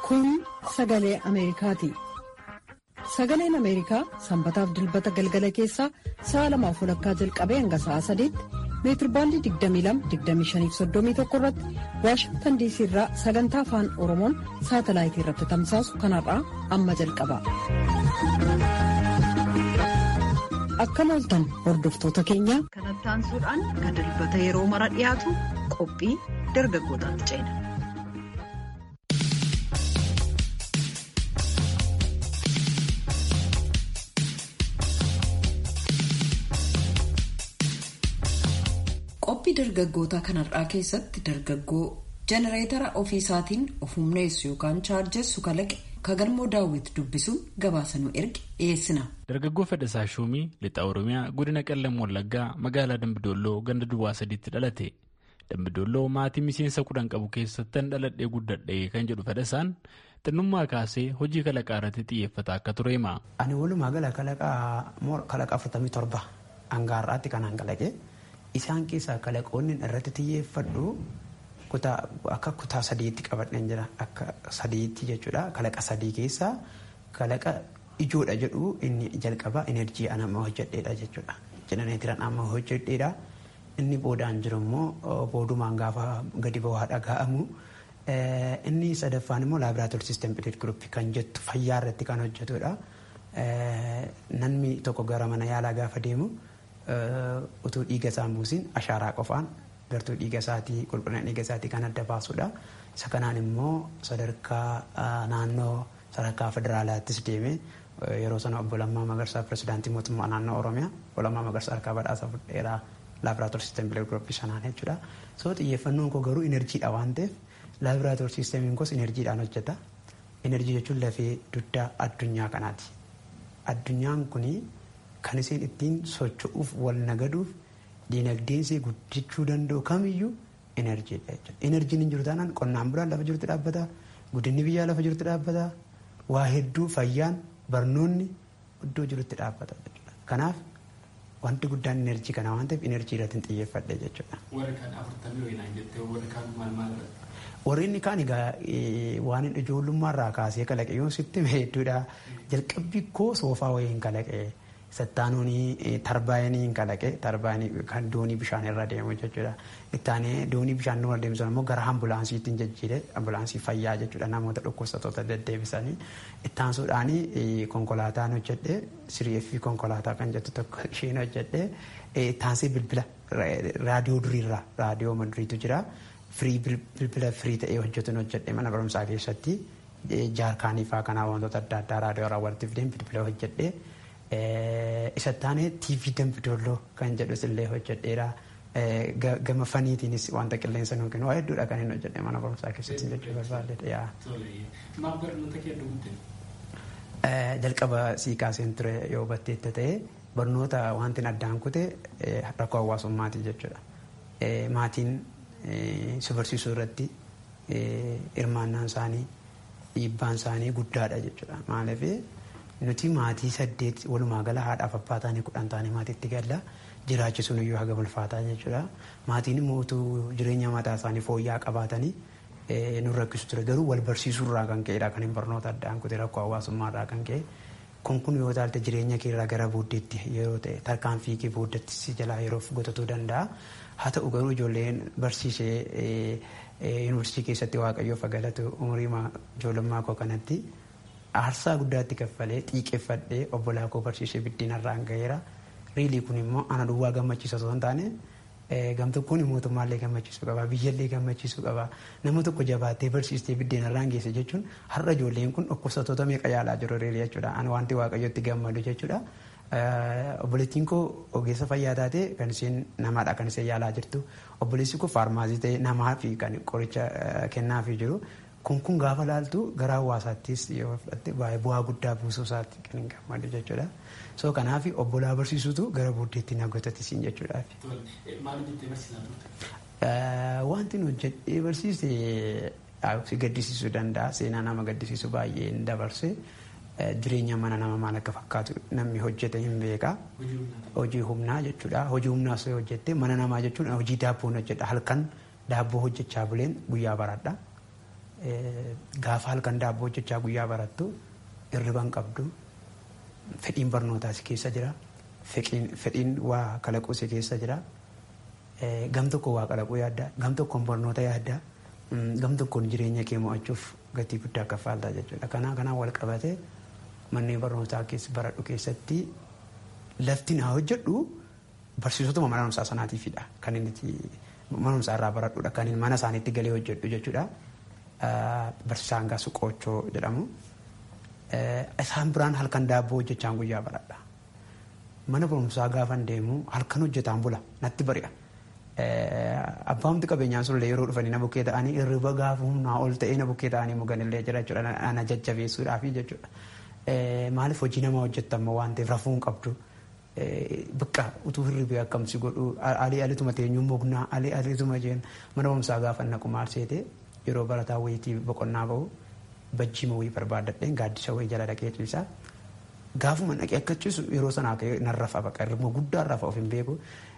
Kun sagalee Ameerikaati. Sagaleen Ameerikaa sanbataaf dilbata galgala keessaa sa'a lamaaf walakkaa jalqabee hanga sa'a sadiitti meetirbaandii 22-25-31 irratti Waashingtan diisii irraa sagantaa afaan Oromoon saatalaayitii irratti tamsaasu kanarraa amma jalqaba. Akkam ooltan hordoftoota keenya. Kanatti aansuudhaan kan dilbata yeroo mara dhiyaatu qophii dargaggootaatti ceena. Qophii dargaggootaa kanarraa keessatti dargaggoo jenereetara ofiisaatiin of humneessu yookaan chaarjessu kalaqe kagalmoo daawwiti dubbisuun gabaasanuu erge dhiyeessina. Dargaggoo Fedhasaa Shuumii lixa Oromiyaa godina Qellam Wallaggaa magaalaa Dambidolloo ganda duwwaa sadiitti dhalate. Dambidolloo maatii miseensa kudhan qabu keessattan dhaladhee guddadhee kan jedhu Fedhasaan xinnummaa kaasee hojii kalaqaa irratti xiyyeeffata akka ture hima. Ani walumaa gala kalaqa afurtamii torba hangaarraatti kanaan kalaqe. Isaan keessaa kalaqoonni irratti xiyyeeffadhu akka kutaa sadiitti qabadhan jira. Akka sadiitti jechuudha. Kalaqa sadii keessaa kalaqa ijoodha jedhu inni jalqaba enerjii an amma hojjedheedha jechuudha. Jenereetiran amma hojjedheedha. Inni boodaan jiru immoo boodumaan gaafa gadi bu'aa dhaga'amu. Inni sadaffaan immoo laabraatoor siistem pileet guruppii kan jettu fayyaa irratti kan hojjetudha. Namni tokko gara mana yaalaa gaafa deemu. utuu dhiiga isaan buusin ashaaraa qofaan gartuu dhiiga isaatii qulqullina dhiiga isaatii kan adda baasudha. Isa kanaan immoo sadarkaa naannoo sadarkaa federaalaattis deeme yeroo sana obbo Lammaa Magarsaa pirezidaantii mootummaa naannoo Oromiyaa obbo Lammaa Magarsaa harkaa badhaasa fudheeraa laabraatoor siistem bilee gurupii sanaan jechuudha. So xiyyeeffannoon koo garuu inerjiidha waan ta'eef laabraatoor siistemiin koos inerjiidhaan hojjeta. Inerjii jechuun lafee dugdaa addunyaa kanaati. Addunyaan kunii kan isheen ittiin socho'uuf wal nagaduuf dinagdeen ishee guddachuu danda'u kamiyyuu enerjiidha jechuudha. Enerjiin hin jiru taanaan qonnaan bulaan lafa jirutti dhaabbata, guddinni biyyaa lafa jirutti dhaabbata, waa hedduu fayyaan barnoonni iddoo jirutti dhaabbata jechuudha. Kanaaf wanti guddaan enerjii kana waan ta'eef enerjii irratti xiyyeeffadhe jechuudha. Warri kaan afurtamii wayinaan jettee warri kaan maal maal Warri inni kaan egaa waan ijoollummaarraa kaasee kalaqe yoo sitti hedduudha. Jalqabbii koo soofaa wayiin kalaqe. Sattaanuun tarbaayiniin kalaqe tarbaayinii kan doonii bishaan irra deemu jechuudha. Ittaanee doonii bishaan irra deemu immoo gara ambulaansiitti jijjiire ambulaansii fayyaa jechuudha namoota dhukkubsattoota deddeebisanii. Ittaansuudhaan konkolaataan hojjedhe siriifi konkolaataa kan jettu tokko isheen hojjedhe ittaansee bilbila raadiyoo duriirra raadiyoo maduriitu jira. Firii bilbila firii ta'ee hojjetuun hojjedhe mana barumsaa keessatti jaarkaanii fa'aa kanaa wantoota adda addaa raadiyoo irraa walitti fideen bilbila hojjedhe. isa taane TV Dambidolloo kan jedhus illee hojjedheera. Gama faniitiinis wanta qilleensa nuuf kennu waa hedduudha kan inni hojjedhe mana barumsaa keessatti jechuu barbaadde. Maaf barnoota kee dhugutte? Jalqaba sii kaaseen ture yoo batteetta ta'e barnoota wanti addaan kute rakkoo hawaasummaati jechuudha. Maatiin si barsiisuu irratti hirmaannaan isaanii dhiibbaan isaanii guddaadha jechuudha. Maaliif nuti maatii saddeet walumaa gala haadhaaf abbaa taanii kudhan taanii maatiitti galla jiraachisuun iyyuu haga ulfaataa jechuudha. Maatiin immoo utuu jireenya mataa isaanii fooyya'aa qabaatanii nu rakkisu ture garuu wal barsiisuu irraa kan ka'edha kan hin barnoota addaan kute rakkoo hawaasummaa irraa kan ka'e. Kun kun yoo taalte jireenya keerraa gara booddeetti yeroo ta'e tarkaanfii kee booddeetti si jalaa yeroof gotatuu danda'a. Haa ta'u garuu ijoolleen barsiisee yuunivarsiitii keessatti waaqayyoof galatu umurii ijoollummaa koo kanatti aarsaa guddaatti kaffalee xiiqeffadhee obbolaa koo barsiisee biddeenarraan gaheera. Riilii kun immoo ana duwwaa gammachiisa osoo hin taane gamtokkoon mootummaallee gammachiisuu qaba biyyallee gammachiisuu qaba nama tokko jabaattee barsiistee biddeenarraan geesse jechuun har'a ijoolleen kun dhukkubsattoota meeqa yaalaa jiru riilii jechuudha. Ani wanti waaqayyotti gammadu jechuudha. Obboleettiin koo ogeessa fayyaa taate kan isheen namaadha kan isheen yaalaa jirtu. Obboleessi koo faarmaasii ta'e namaa fi kan qoricha kennaafii jiru. kun kun gaafa laaltu gara hawaasaattis yoo fudhatte baay'ee bu'aa guddaa buusuu isaatti kan hin gammadu jechuudha. So kanaaf obbolaa barsiisutu gara booddeetti na gotatisiin jechuudha. Maal jettee barsiisaa turte? Wanti nu hojjedhee barsiise si gaddisiisuu danda'a. Seenaa nama gaddisiisu baay'ee hin dabarse. Jireenya mana nama maal akka fakkaatu namni hojjete hin beeka. Hojii humnaa jechuudha. Hojii humnaa osoo hojjette mana namaa jechuun hojii daabboon hojjedha. Halkan daabboo hojjechaa buleen guyyaa baradha. gaafa halkan daabboo hojjechaa guyyaa barattu hirriban qabdu fedhiin barnootaa si keessa jira fedhiin waa kalaquu si keessa jira gam tokko waa kalaquu yaadda gam tokkoon barnoota yaadda gam tokkoon jireenya kee mo'achuuf gatii guddaa kaffaaltaa jechuudha kanaa kanaan wal qabatee manneen barnootaa keessa baradhu keessatti lafti naa hojjedhu barsiisotuma mana barumsaa sanaatiifidha kan inni mana barumsaa irraa baradhudha kan inni mana isaaniitti galee hojjedhu jechuudha. Barsiisaan gaasu qoochoo jedhamu. Isaan biraan halkan daabboo hojjechaan guyyaa baradha. Mana barumsaa gaafan deemu halkan hojjetaan bula natti bari'a. Abbaamti qabeenyaan sun yeroo dhufanii na bukkee ta'anii hirriba gaafa humnaa ol ta'ee na bukkee ta'anii muganillee jira jechuudha. Ana jajjabeessuudhaafi jechuudha. Maaliif hojii namaa hojjettamu waan ta'eef rafuu hin qabdu. Bakka utuu hirribee akkamsi godhu alii alituma teenyuu mugnaa alii alituma jeen mana barumsaa gaafa naqu maal seete yeroo barataa wayitii boqonnaa bahu bajjiima wayii barbaadadheen gaaddisa wayii jala dhaqee ciisaa. Gaafuma dhaqee akka ciisu yeroo sanaa nan rafa baqa hirribuma guddaa rafa of hin beeku.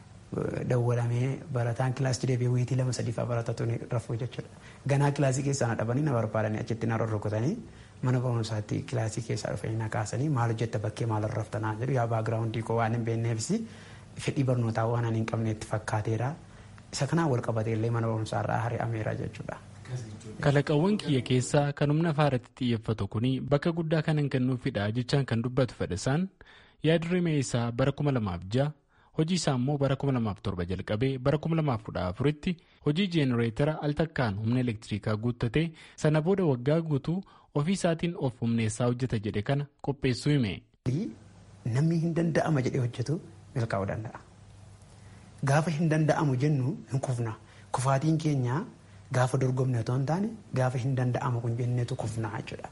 Dawwalamee barataan kilaasii deebi'ee wayitii lama sadii fa'aa baratatu ni rafuu jechuudha. Ganaa kilaasii keessaa na dhabanii na barbaadanii achitti na rorrokotanii mana barumsaatti kilaasii keessaa dhufanii na kaasanii maal hojjetta bakkee maal raftanaa jedhu yaa baagiraawundii koo waan hin beekneefis fedhii barnootaa waan ani hin qabneetti fakkaateera. Isa kanaan wal qabatee illee mana barumsaarraa hari'ameera jechuudha. Kalaqawwan kiyya keessaa kan humna faaratti xiyyeeffatu kuni bakka guddaa kan hin kennuufidha jechaan kan dubbatu fedhasaan yaadrimee isaa bara 2006 hojii isaa immoo bara 2007 jalqabee bara 2014tti hojii jeenereetara al takkaan humna elektirikaa guuttatee sana booda waggaa guutuu ofii isaatiin of humneessaa hojjeta jedhe kana qopheessuu hime. Namni hin danda'ama jedhee hojjetu milkaa'uu danda'a. Gaafa hin danda'amu jennu hin kufna. Kufaatiin keenya gaafa dorgomne otoo hin taane gaafa hin danda'amu kun jenneetu kufna jechuudha.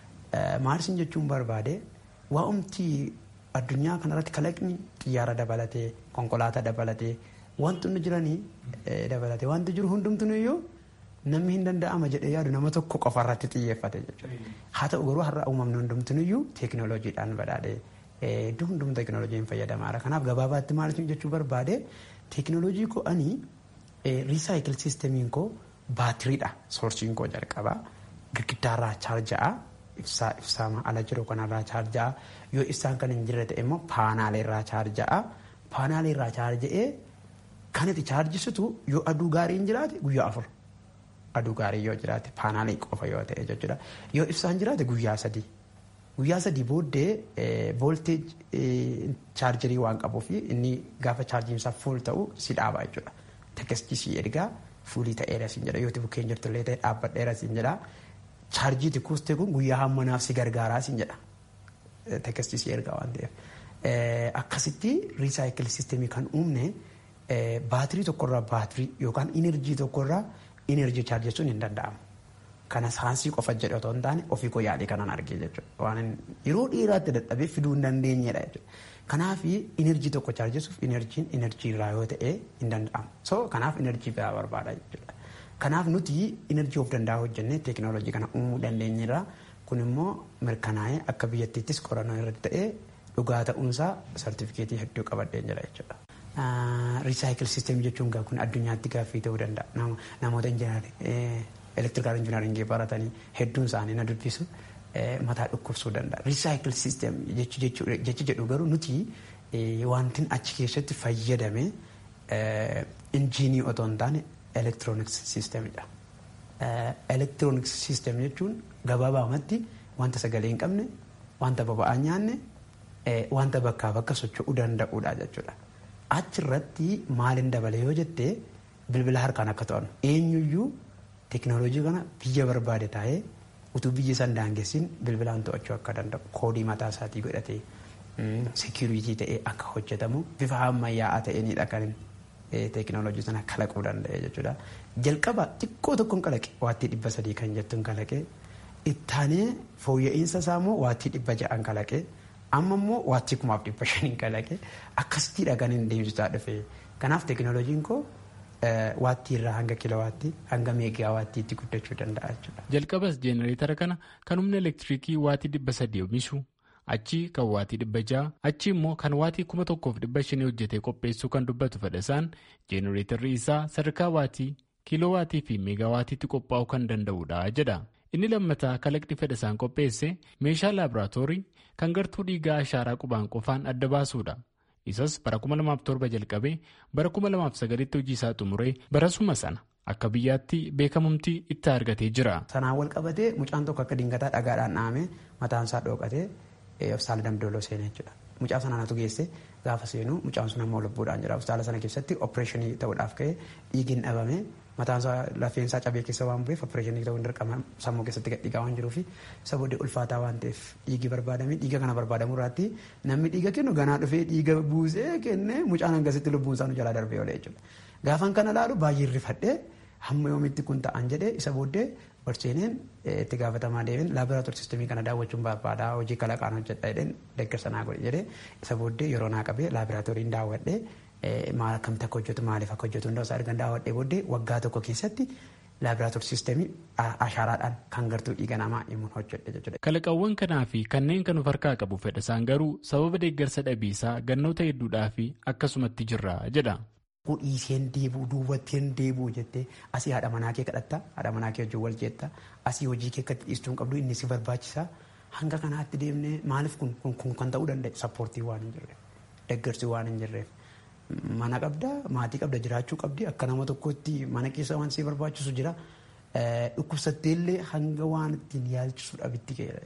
Maalsin jechuun barbaade waa'umti addunyaa kanarratti kalaqni xiyyaara dabalatee konkolaataa dabalatee wantoonni jiranii dabalatee wanti jiru hundumtuu iyyuu namni hin danda'ama jedhee yaadu nama tokko qofa irratti xiyyeeffate jechuudha. Haa ta'u garuu har'a uumamni hundumtuu iyyuu teekinooloojiidhaan badhaadhee iddoo hundumtuu teekinooloojiin fayyadamaadha. Kanaaf gabaabaatti maal jechuu barbaade teekinooloojii koo ani riisaayikil siistemiin koo baatiriidha soorsiin koo jalqabaa girgiddaarraa chaarja'a ibsaa ibsaama ala jiru kanarraa chaarja'a yoo ibsaan kan hin jirre ta'e immoo paanaaleerraa chaarja'a paanaaleerraa chaarja'ee kan itti chaarjisitu yoo aduu gaariin jiraate guyyaa afur aduu gaarii yoo jiraate paanaalee qofa yoo ta'e jechuudha yoo ibsaan jiraate guyyaa sadii guyyaa sadii booddee voolteej chaarjarii waan qabuuf inni gaafa chaarjiinsaa fuul ta'u si dhaaba jechuudha tekkestii si ergaa fuulii ta'eera siin jedha yoo bukkeen jirtullee ta'e dhaabbadheera siin jedha chaarjii tikkuustee kun guyyaa hammanaaf si gargaaraa siin jedha tekkestii si ergaa waan ta'eef akkasitti riisaayikil siistemii kan uumne baatirii tokkorraa baatirii yookaan inerjii tokkorraa inerjii chaarjessuun hin danda'amu. Kana saayinsii qofa jedhe otoo hin taane ofii koo yaadee kanan argee jechuudha. Waan yeroo dheeraatti dadhabee fiduu hin dandeenyedha jechuudha. Kanaaf inerjii tokko chaarjessuuf inerjiin inerjii irraa yoo ta'e hin danda'amu. So kanaaf inerjii biraa barbaada jechuudha. Kanaaf nuti inerjii of danda'a hojjennee teekinooloojii kana uumuu dandeenyerra. Kun immoo mirkanaa'ee akka biyyattiittis qorannoo irratti ta'ee dhugaa ta'uunsaa sartifikeetii hedduu qabadheen jira jechuudha. Riisaayikil siisteemii jechuun kun addunyaatti gaaffii ta'uu danda'a. Namoota injinaarii elektirikaal injinaaringii baratanii hedduun isaanii na dubbisu mataa dhukkubsuu danda'a. Riisaayikil siisteem jechi jedhu garuu nuti wantin achi keessatti fayyadame injiinii otoo hin taane elektirooniks siisteemidha. Elektirooniks siisteem jechuun gabaabaamatti wanta sagalee hin qabne, wanta boba'aa nyaanne, wanta bakkaa bakka socho'uu danda'uudha jechuudha. Achirratti maalin dabale yoo jette bilbila harkaan akka to'annu eenyuyyuu teekinooloojii kana biyya barbaade taa'ee utuu biyya san daangessin bilbilaan to'achuu akka danda'u koodii mataa isaatii godhatee seekiriitii ta'ee akka hojjetamu bifa ammayyaa'aa ta'eenidha kan teekinooloojii sana kalaquu danda'e jechuudha. Jalqaba xiqqoo tokkoon kalaqe waattii dhibba sadii kan jettuun kalaqe ittaanee fooyya'insa isaa immoo waattii dhibba ja'an kalaqe amma immoo waattii kumaaf dhibba shaniin kalaqe akkasittiidha kan hin deemsisaa dhufe. Kanaaf teekinooloojiin koo waattii irraa hanga kilowaattii hanga meegaa waattiitti guddachuu danda'a jechuudha. Jalqabas jeenereetara kana kan humna elektiriikii waatii dhibba sadii oomishu achi kan waatii dhibba ja'a achi immoo kan waatii kuma tokkoof dhibba shanii hojjetee qopheessuu kan dubbatu fedhasaan jeenereetarri isaa sadarkaa waatii kiiloowaatii fi meegaawaatiitti qophaa'uu kan danda'udha jedha. Inni lammataa kalaqni fedhasaan qopheesse meeshaa laaboraatoorii kan gartuu dhiigaa ashaaraa qubaan qofaan adda baasuudha. Isas bara 2007 jalqabee bara 2009tti hojii isaa xumuree barasuma sana akka biyyaatti beekamumti itti argatee jira. Sanaan wal qabatee mucaan tokko akka dingataa dhagaadhaan dhahamee mataan isaa dhookatee hospitaala damdooloo seenee jechuudha. Mucaa sanaanatu geesse gaafa seenu mucaan sun ammoo lubbuudhaan jira. Hospitaala sana keessatti opereeshinii ta'uudhaaf ka'ee dhiigni dhabame mataan isaa lafeen isaa cabee keessa waan bu'eef opereeshinii ta'uu hin dirqama sammuu keessatti gadhiigaa waan jiruufi isa booddee ulfaataa waan ta'eef dhiigi barbaadame dhiiga kana barbaadamu irratti namni dhiiga kennu ganaa dhufee dhiiga buusee kennee mucaan hangasitti lubbuun isaa nu jalaa darbee oolee jechuudha. Gaafan kana laalu baay'ee rifadhee hamma yoomitti kun ta'an jedhee isa booddee Barseeneen itti gaafatamaa deebiin laaboraatoorii sistemii kana daawwachuun barbaada hojii kalaqaan hojjedha jedheen deeggarsa naa godhe jedhee isa booddee yeroo naa qabee laaboraatooriin daawwadhee maal akkamitti akka hojjetu maaliif akka hojjetu hundaa isaa argan daawwadhee booddee waggaa tokko keessatti laaboraatoorii sistemii ashaaraadhaan kan gartuu dhiiga namaa himuun hojjedhe jechuudha. Kalaqawwan kanaa fi kanneen kan of harkaa qabu fedhasaan garuu sababa deeggarsa dhabiisaa gannoota hedduudhaa fi akkasumatti jirra jedha. dhiiseen deebuu duubatteen deebuu jettee asii haadha manaa kee kadhatta haadha manaa kee wajjin wal jeetta asii hojii kee akkatti dhiistuu qabdu inni si barbaachisa hanga kanaatti deemnee maaliif kun kun kan ta'uu danda'e sappoortii waan hin jirreef deeggarsi waan hin jirreef mana qabda maatii qabda jiraachuu qabdi akka nama tokkotti mana keessa waan si barbaachisu jira dhukkubsatteellee hanga waan ittiin yaalchisu dhabitti keera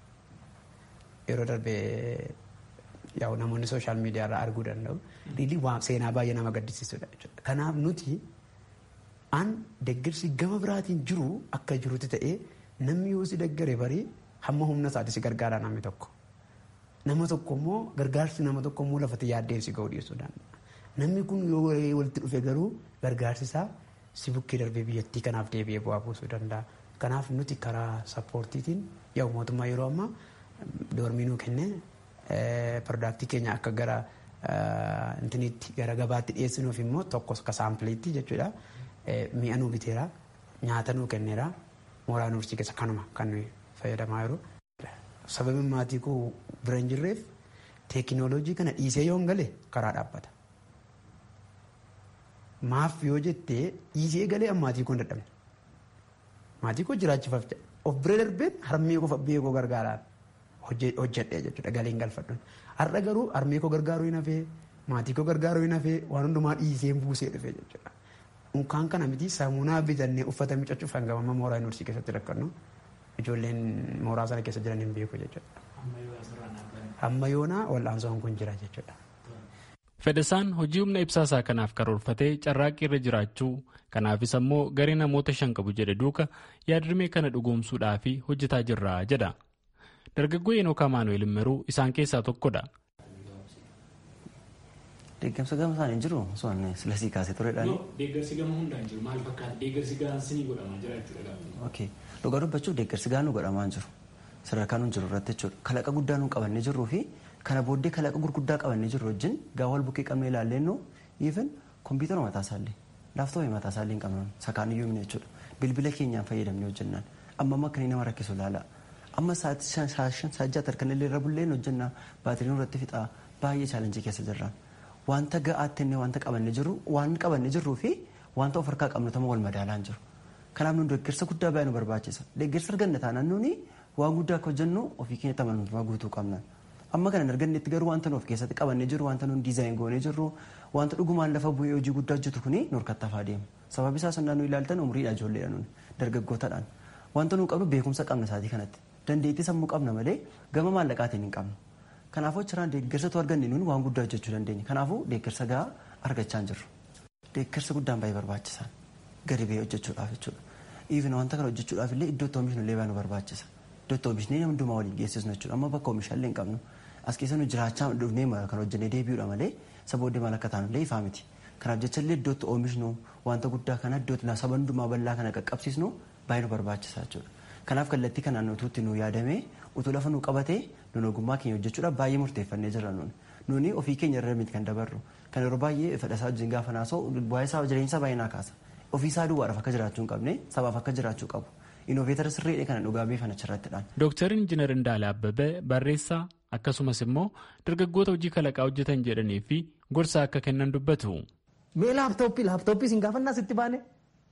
yeroo darbee yaa'u namoonni sooshaal miidiyaa irraa arguu danda'u. Riilii waan seenaa baay'ee nama gaddisiisudha jechuudha. Kanaaf nuti an deeggarsi gama biraatiin jiru akka jirutti ta'ee namni yoo si deeggare barii hamma humna isaati si gargaara namni tokko. Nama tokko immoo gargaarsi nama tokko immoo lafatti yaaddee si ga'uu dhiyeessuu danda'a. Namni kun yoo walitti dhufe garuu gargaarsi isaa si bukkee darbee biyyattii kanaaf deebi'ee bu'aa buusuu danda'a. Kanaaf nuti karaa sappoortiitiin yaa'u mootummaa yeroo ammaa doormii nuu kennee piroodaaktii keenya akka gara intinitti gara gabaatti dhiyeessinuuf immoo tokko akka saampileetti jechuudha. Mi'a nuu biteera nyaata nuu kenneera mooraa yuunivarsiitii keessa kanuma kan nuyi fayyadamaa jiru. Sababiin maatii koo bira hin jirreef teekinooloojii kana dhiisee yoo hin gale karaa dhaabbata. Maaf yoo jettee dhiisee galee maatii koo hin dadhabne. Maatii koo jiraachifaaf of bira darbeen harmee koo fabbee koo gargaaraan hojjedhee jechuudha galiin galfadhuun. Har'a garuu harmee koo gargaaruu hin hafee maatii koo gargaaruu hin hafee waan hundumaa dhiisee buusee dhufe jechuudha. Unkaan kana miti saamunaa bitannee uffata miiccachuuf hanga amma mooraa yuunivarsiitii keessatti rakkannu ijoolleen mooraa sana keessa jiran hin beeku jechuudha. Amma yoonaa wal'aansoon kun jira jechuudha. Fedhasaan hojii humna ibsaasaa kanaaf karoorfatee carraaqqii irra jiraachuu kanaafis ammoo garee namoota shan qabu jedhe duuka yaadrimee kana dhugoomsuudhaaf hojjetaa jirra jedha. Dargaggoo Enook Amaanu'eel Immeruu isaan keessaa tokkodha. Deeggarsa gama isaan hin jiru osoo inni silasii kaasee turedhaan. Deeggarsi gama hundaan jiru maal fakkaata deeggarsi gahaan sinii godhamaa jira jechuudha. Ok dhugaa dubbachuuf deeggarsi gahaan nu godhamaa hin jiru sadarkaa nu jiru irratti jechuudha kalaqa guddaa nu qabannee jirruu fi kana booddee kalaqa gurguddaa qabannee jirru wajjin gaafa wal bukkee qabnee ilaallee nu even kompiitara mataa isaallee laaftoopii mataa isaallee hin qabnu sakaan iyyuu himne jechuudha bilbila keenyaan fayyadamnee hojjennaan amma amma akka nama rakkisu ilaala amma saajjaa tarkanillee irra bulleen hojjennaa baatiriin irratti fixaa baay'ee chaalenjii keessa jirraan wanta ga'aatti inni wanta qabannee jirru waan qabannee jirruu fi wanta of harkaa qabnu tama wal madaalaan jiru kanaaf nu deeggarsa guddaa baay'ee nu barbaachisa deeggarsa arganna taanaan nuuni waan guddaa akka hojjennu ofii keenyatti amanamummaa guutuu qabna amma kana argannetti garuu wanta nuuf keessatti qabannee jiru wanta nuun diizaayin goonee jirru wanta dhugumaan lafa bu'ee hojii guddaa hojjetu kuni nu harkatti hafaa deema sababi isaa sonnaa nu ilaaltan umriidha ijoolleedha nuun dargaggootaadhaan wanta nu qabnu beekumsa qabna isaatii kanatti dandeettii sammuu qabna malee gama maallaqaatiin hin qabnu kanaafuu achirraan deeggarsatu arganne nuun waan guddaa hojjechuu dandeenya kanaafuu deeggarsa gahaa argachaa hin jirru deeggarsa guddaan baay'ee barbaachisaan gadi ba'ee hojjechuudhaaf jechuudha even wanta kana hojjechuudhaaf illee iddoo itti oomishnu illee baay'ee nu barbaachisa iddoo itti oomishnee nama hundumaa waliin geessisnu jechuudha amma bakka oomishaallee hin qabnu as keessa nu jiraachaa dhufnee kan hojjennee deebi'uudha malee saba booddee maal akka taanu illee ifaa miti kanaaf jecha illee iddoo itti oomishnu wanta guddaa kana iddoo itti saba hundumaa bal'aa kana qaqqabsiisnu baay'ee nu barbaachisa jechuudha kanaaf kallattii kanaan utuutti nu yaadamee utuu lafa nu qabatee nun ogummaa keenya hojjechuudhaaf baay'ee murteeffannee jirra nuuni nuuni ofii keenya irra miti kan dabarru kan yeroo baay'ee fedhasaa wajjin gaafa naasoo waa'ee isaa jireenya baay'ee naa kaasa ofii isaa duwwaadhaaf akka jiraachuu hin qabne sabaaf akka jiraachuu qabu inooveetara sirriidha kana dhugaa beekan achirrattidhaan. Dooktar Injiinar Indaale Abbabee barreessaa akkasumas immoo dargaggoota hojii kalaqaa hojjetan jedhanii fi gorsa akka kennan dubbatu. Mee laaptooppii laaptooppii siin gaafannaa sitti baane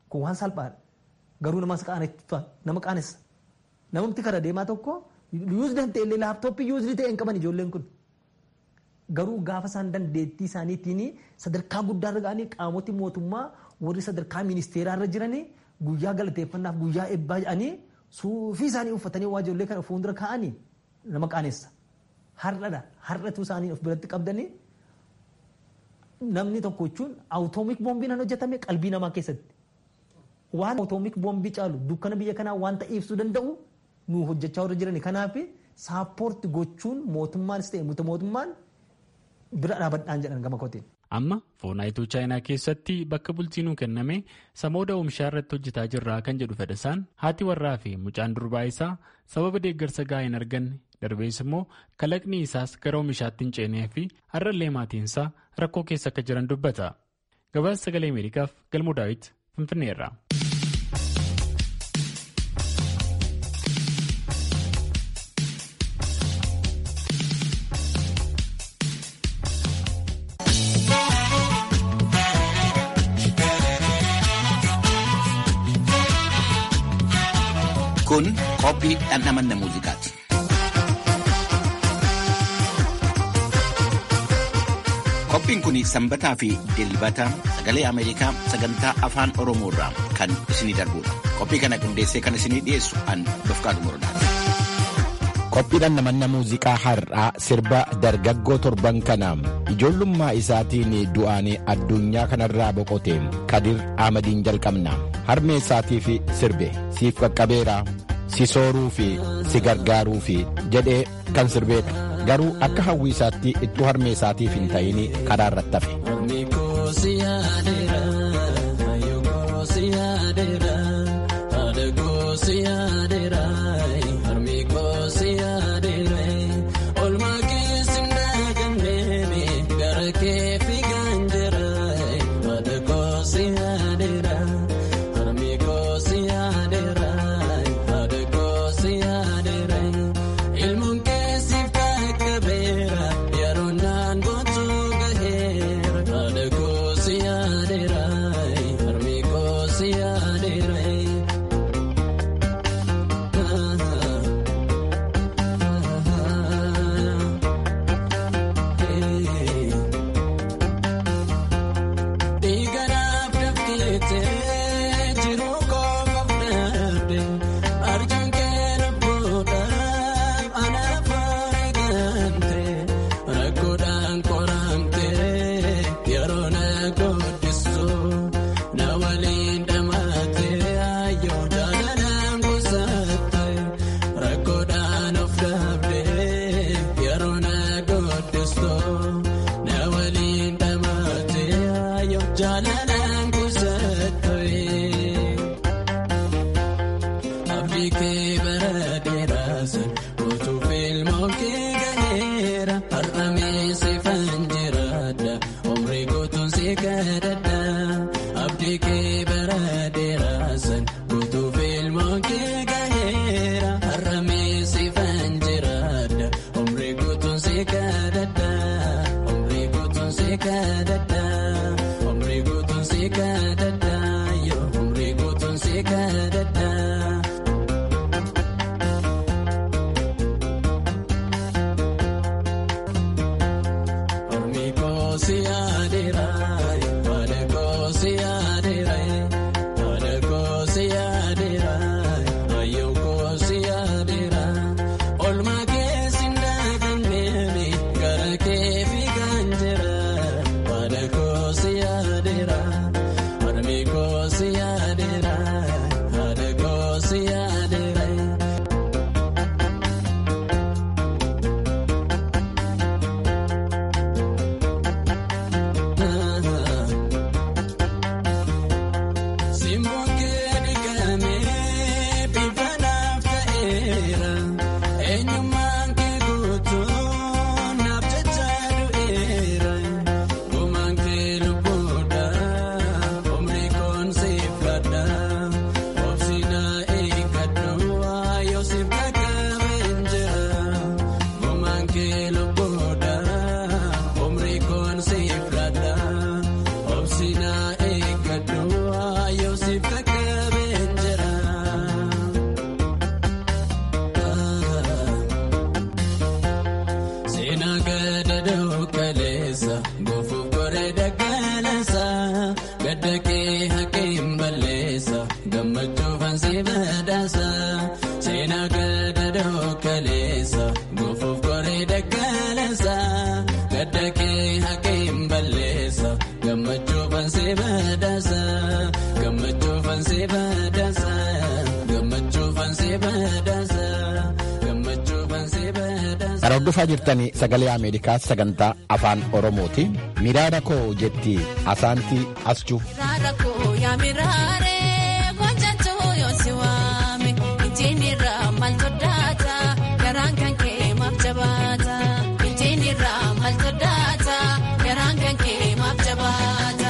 kun waan salphaadha garuu nama qaaneffatu nama qaanessa namumti kara deemaa tokko yuuzdi hin ta'e laaptooppii yuuzdi ta'e hin qaban ijoolleen kun garuu gaafa isaan dandeettii isaaniitiin sadarkaa guddaarra ga'anii qaamoti mootummaa warri sadarkaa ministeeraarra jiranii guyyaa galateeffannaaf guyyaa eebbaa jedhanii suufii isaanii uffatanii waa ijoollee kana fuuldura kaa'anii nama qaanessa. Har'adha har'atu isaanii of biratti qabdanii namni tokko jechuun awutoomik boombiin kan hojjetame qalbii namaa keessatti. Waan awutoomik boombii caalu dukkana biyya kanaa waan ibsuu danda'u nu hojjechaa warra jirani kanaaf saappoorti gochuun mootummaanis ta'e muta mootummaan bira dhaabadhaan jedhan gama kootiin. Amma foonaayituu chaayinaa keessatti bakka bulchiinuu kenname samooda oomishaa irratti hojjetaa jirraa kan jedhu fedhasaan haati warraa fi mucaan durbaa isaa sababa deeggarsa gahaa hin arganne darbees immoo kalaqni isaas gara oomishaatti hin ceenee fi har'allee maatiinsaa rakkoo keessa akka jiran dubbata. Gabaasa sagalee Ameerikaaf galmoo daawit Finfinneerra. Kun qophii dhandhamanna muuziqaati. Qophiin kun sanbataa fi dilbata sagalee Ameerikaa sagantaa afaan Oromoo irraa kan isinii darbudha. Qophii kana qindeessee kan isinii dhiyeessu an Dofqaadu Morodaati. Qophii dhandhamanna muuziqaa har'aa sirba dargaggoo torban kana ijoollummaa isaatiin du'aan addunyaa kanarraa boqote Kadir Ahmadiin jalqabna. Harmee isaatiif sirbe siif qaqqabeera si sooruu fi si gargaaruu fi jedhee kan sirbeedha. Garuu akka hawwii isaatti ittuu harmee isaatiif hin ta'in karaa irratti hafe. Obsina eeggadhu yoo siif seenaa gadadoo kaleessa goofuuf koree daggaleessa gadda kee hakiin balleessa gammachuu fansee badhaasa gammachuu fansee badhaasa gammachuu fansee badhaasa gammachuu fansee badhaasa. Kan hordofaa jirtanii sagalee Ameerikaa sagantaa afaan Oromooti. Miraara koo jetti asaantii asjuu. Miraara koo yaa miraaree gochaachoo yoo si waame ittiin irraa maal toddaata garaan kan kee maaf jabaata ittiin irraa maal toddaata garaan kan kee maaf jabaata.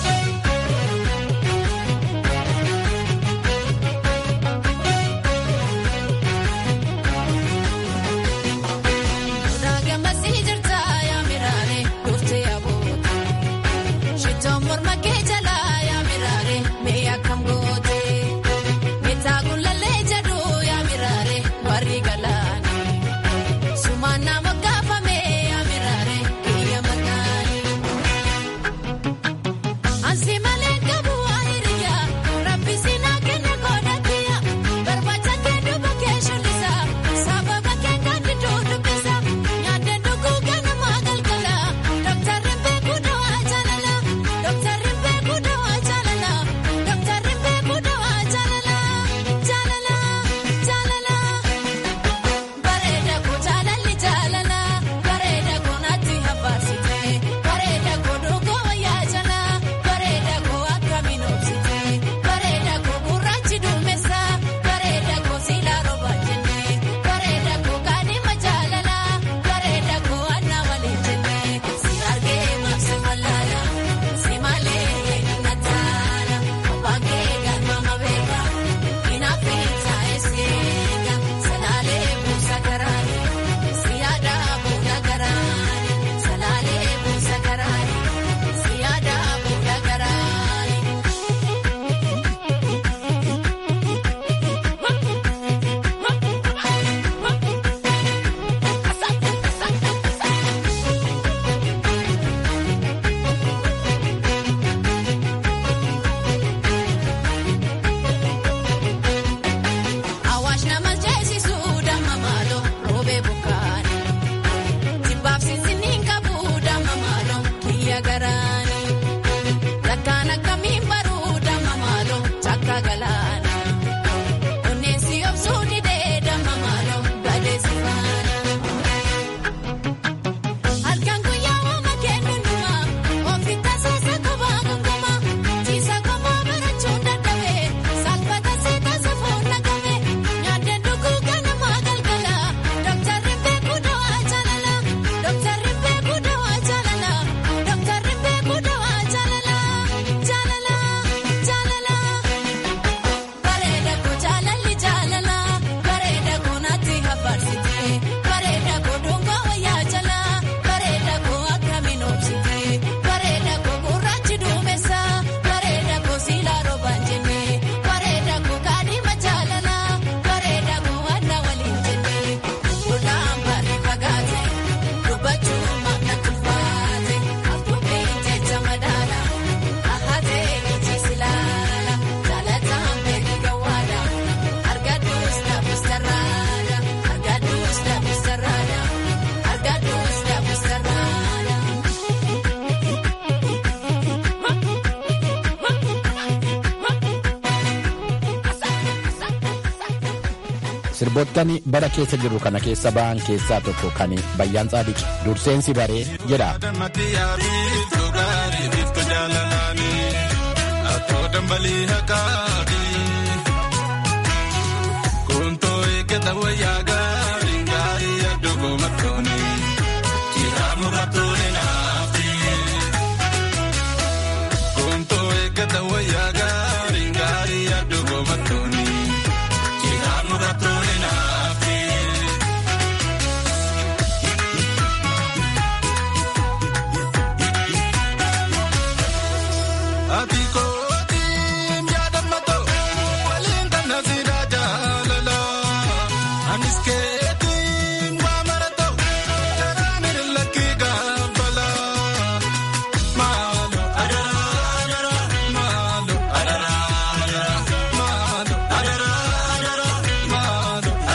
Raagammasii jirta yaa miraaree dhuftee aboota. Shittoon morma kee jalaa yaa miraaree mee akkam goote. Meetaa gullallee jedhu yaa miraaree warri galaani. Sumaan nama gaafame yaa miraaree biyya makaani. Ansi malee qabu waa hiriyaa rabbi sinaa kenna godhatiya. Barbaacha kee duuba kee shullisa sababa kee kan diduu dubbisa. Nyaata dhuguu ganamaa galgala dooktarri beekuu dawaa jaalala. Dooktarri beekuu dawaa jaalala. Dooktarri beekuu dawaa jaalala. Jaalala jaalala. Bareeda koo jaalalli jaalala. Bareeda koo naatti habaasite. Bareeda koo dhuguu wayyaa jala. Bareeda koo akkamiin obsite. Bareeda koo gurraachi duumessa. Bareeda koo siilaa roba jenne. Bareeda koo kaadhima jaalala. Bareeda koo anna waliin jenne. Si argee maabsi wallaala. Si malee na taala. Abbaan kee galmama beeka. Inaafii taa'ee seega. Salaalee buusa garaani. Si yaada buuna garaani. Salaalee buusa garaani. Si yaada buuna garaani. Awaash nama jeesisu damma maaloo roobee bukkaani. Jibbaaf sinsiniin qabu damma maaloo kiyya garaani. Lakkaan akkamiin baruu damma maaloo cakka galaana. Onneessi obsuu didee damma maaloo badeessi faana. Halkan guyyaa waama kennu numa ofitta seesa kophaa gangama ciisa kophaa barachuun dadhabee salphata seeta safuun naqame nyaata dhuguu ganamaa galgala dooktarri beekuu dawaa jaalala dooktarri beekuu dawaa jaalala dooktarri beekuu dawaa jaalala jaalala jaalala. Bareeda koo jaalalli jaalala bareeda koo naatti habarsite bareeda koo dhungoo wayyaa jala bareeda koo akkamiin obsite bareeda koo gurraachi duumessa bareeda koo siilaa roobaan jenne bareeda koo kaadhima jaalala bareeda koo adda waliin jenne lolaan barii fagaate dubbachuun maamna tulfaate aftuufiin jecha madaala ahatee iji silaala jaalataan beeki gawwaadha argaduus dhaabus sarraadha argaduus dhaabus sarraadha argaduus dhaabus sarraadha. Sirboottan bara keessa jirru kana keessa ba'an keessaa tokko kan Bayyaan Tsaadiqi durseensi baree jedha. Maalo.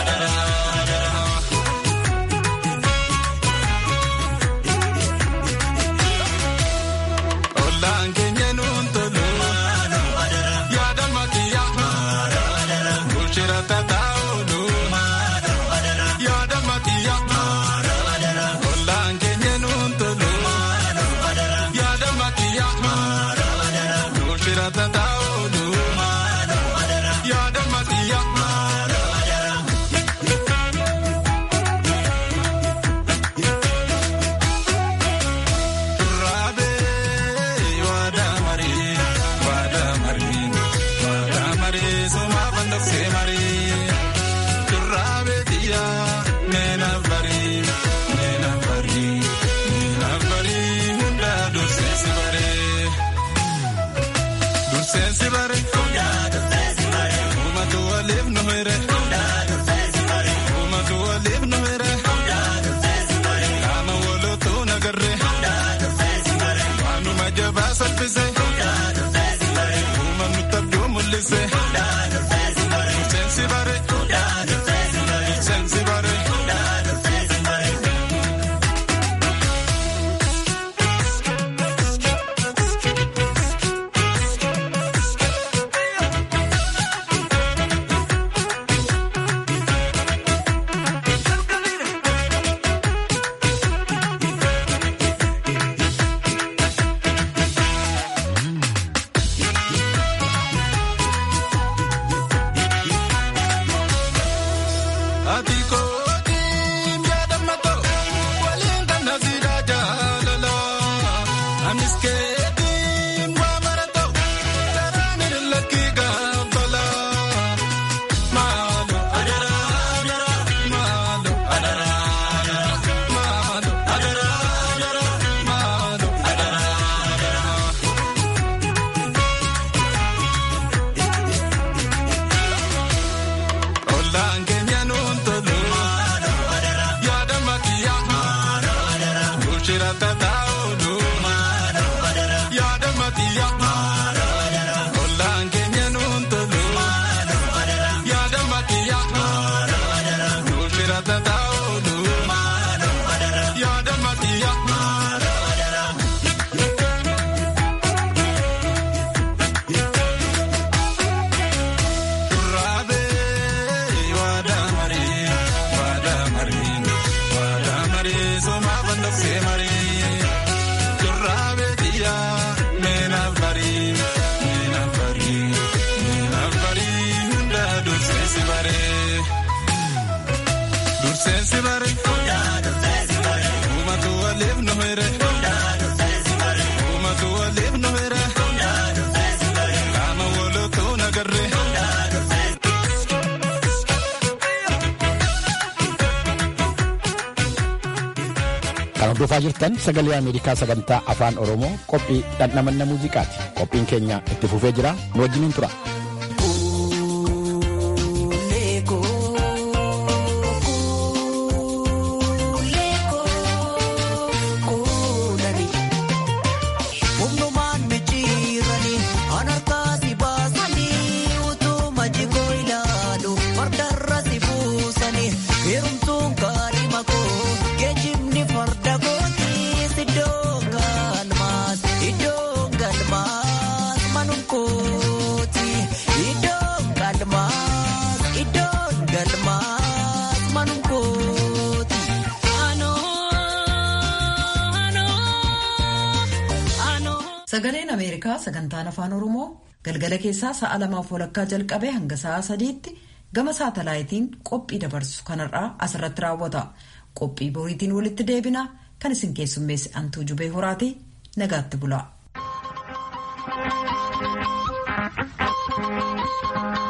Dursensi bare. Uumatu waliif nu hire. Uumatu waliif nu hire. Qaama walootu nagarre. Waanuma jabaa salphise. Uumamni tabduu mul'ise. Dursensi bare. Dursensi bare. Ati kootiin yaadammato waliin kan nasiidhaa jaalala. Anis keetiin waa marato karaan hin lakkii gaafala. Maalo adaraa maalo adaraa maalo adaraa maalo adaraa. Ollaan keenya nuun tolu. Yaada makiyaa. Bulchira tataa oolu. Yaada makiyaa. Ollaan keenya nuun tolu. Yaada makiyaa. Bulchira tataa oolu. Yaada makiyaa. Duraabe waada marii waada marii waada marii sooma bandooksee marii duraabe biyyaa meenaaf barii meenaaf barii meenaaf barii hunda durseensi baree durseensi baree uumatu waliif nu hire uumatu waliif nu hire qaama walootu nagarre. Kan hordofaa jirtan sagalee Ameerikaa sagantaa afaan Oromoo qophii dhandhamanna muuziqaati. Qophiin keenya itti fufee jira. Nu wajjiniin tura. Humnumaan micciiranii harkaa si baasanii utuma jigoo ilaalu fardarra si buusanii heerumtuun kaadhima koo geejjibni farda kootiis iddoo galmaas iddoo galmaas manum kooti iddoo galmaas iddoo galmaas manum kooti. Sagaleen Ameerikaa sagantaan afaan Oromoo galgala keessaa sa'a lamaaf walakkaa jalqabee hanga sa'a sadiitti gama saatalaayitiin qophii dabarsu kanarraa asirratti raawwata. Qophii boriitiin walitti deebina kan isin keessummeesse Antuu Jubee Horaati nagaatti bula.